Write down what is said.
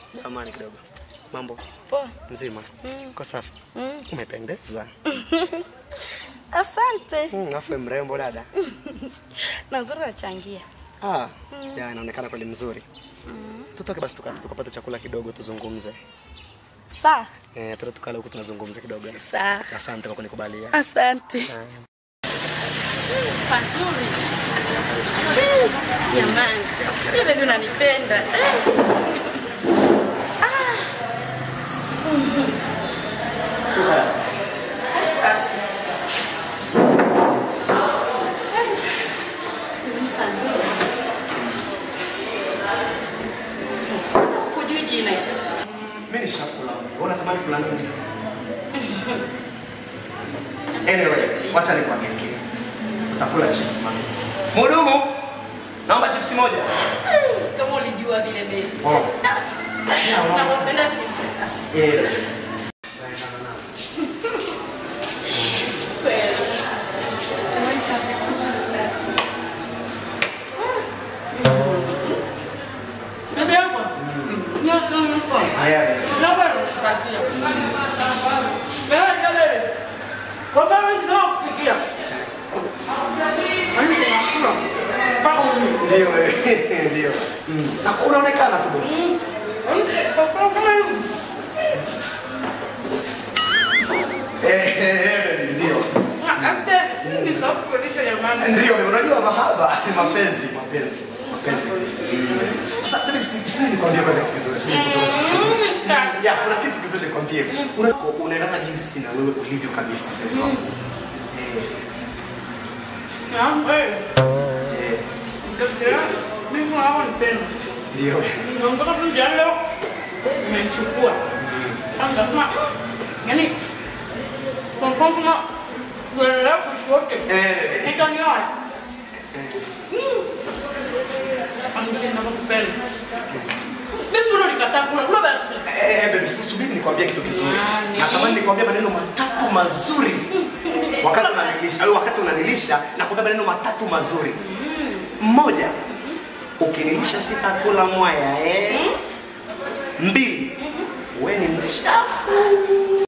Samani kidogo. Mambo Poa. nzima? Mm. Uko safi? Mm. Umependeza. Asante. Mm, afu we mrembo dada. Na nzuri wachangia. Ah, Mm. ya inaonekana kweli mzuri. Mm. Tutoke basi tuka- tukapata chakula kidogo tuzungumze. Saa. Eh, tuta tukala huku tunazungumza kidogo. Sawa. Asante kwa kunikubalia. Asante. Eh. Pazuri. Jamani. Yule baby unanipenda. Eh. Ah. Mhm. Asante. Pazuri. Hata sikujui jina. Mimi ni shakula. Wewe unatamani kula nini? Anyway, wacha nikuagizie. Utakula chips mami. Mhudumu, naomba chips moja. Kama ulijua vile baby. Oh. Nakupenda chips. Eh. Kweli. Bibi yako? Ndio, ndio, ndio. Haya. Naomba nikupatie. Wewe ndio wewe. Kwa sababu ndio kupikia. Ani tunakula. Pao ni. Ndio wewe. Ndio. Mm. Na unaonekana tu. bwana. Kwa kama hivi. Eh, eh, eh, ndio. After ni sababu kulisha jamani. Ndio, unajua mahaba ni mapenzi, mapenzi, mapenzi. Mm. Sasa mimi si si nikwambie kwanza kitu kizuri, si nikwambie kitu kizuri. Ya, kuna kitu kizuri nikwambie. Unako unaendana jinsi na wewe ulivyo kabisa mpenzi wangu. Eh, Na wewe. eh, Ndio. Mimi hawa nipenda. ndio. Naondoka tu njiani leo. Nimechukua. Kwanza nasema yani kwa mfano kama tuendelea kuishi wote. Eh, Utanioa. Angalia ninavyokupenda. Mimi mbona nikataa kula kula basi. eh, baby, sasa subiri nikwambie kitu kizuri. Nani? Natamani nikwambie maneno matatu mazuri. Wakati unanilisha, au wakati unanilisha na kuambia maneno matatu mazuri. Mmoja, ukinilisha sitakula mwaya eh. Mbili, wewe ni mchafu.